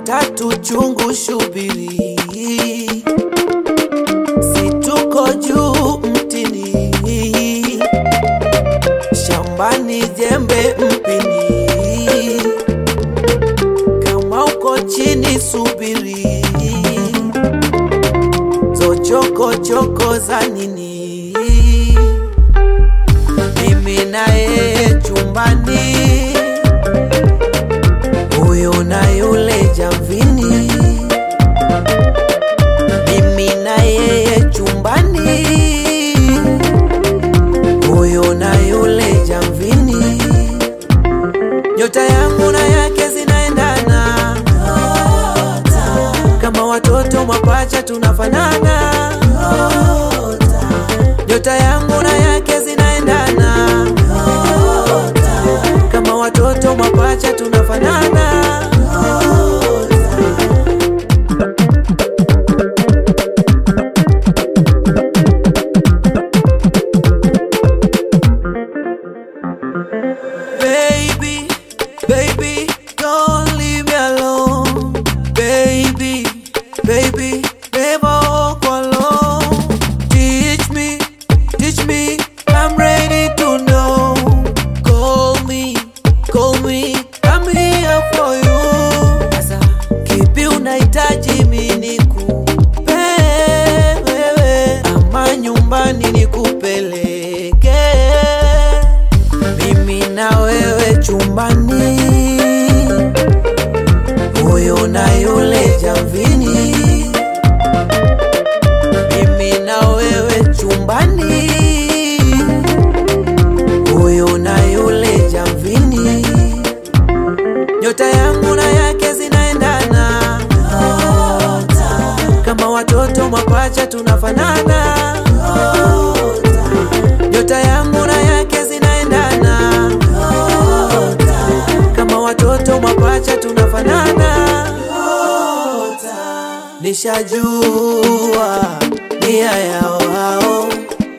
tatu chungu shubiri, situko juu mtini, shambani jembe mpini, kama uko chini subiri, zochokochoko za nini? Mimi naye chumbani huyo na yule jamvini, mimi na yeye chumbani, huyo na yule jamvini, nyota yangu na yake zinaendana, kama watoto mapacha tunafanana, nyota yangu na yake zinaendana, kama watoto mapacha tunafanana. Baby, baby, don't leave me alone. Baby, baby, never walk alone. Teach me, teach me, I'm ready to know. Call me, call me, I'm here for you. Sasa kipi unahitaji mimi nikupe wewe, ama nyumbani nikupeleke mimi na wewe chumbani, huyo na yule jamvini, mimi na wewe chumbani, huyo na yule jamvini, nyota yangu na yake zinaendana, kama watoto mapacha tunafanana, nyota yangu na yake zinaendana, kama watoto mapacha tunafanana. Nishajua nia yao hao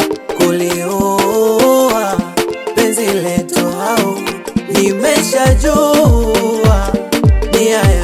kulioa penzi letu hao, nimeshajua nia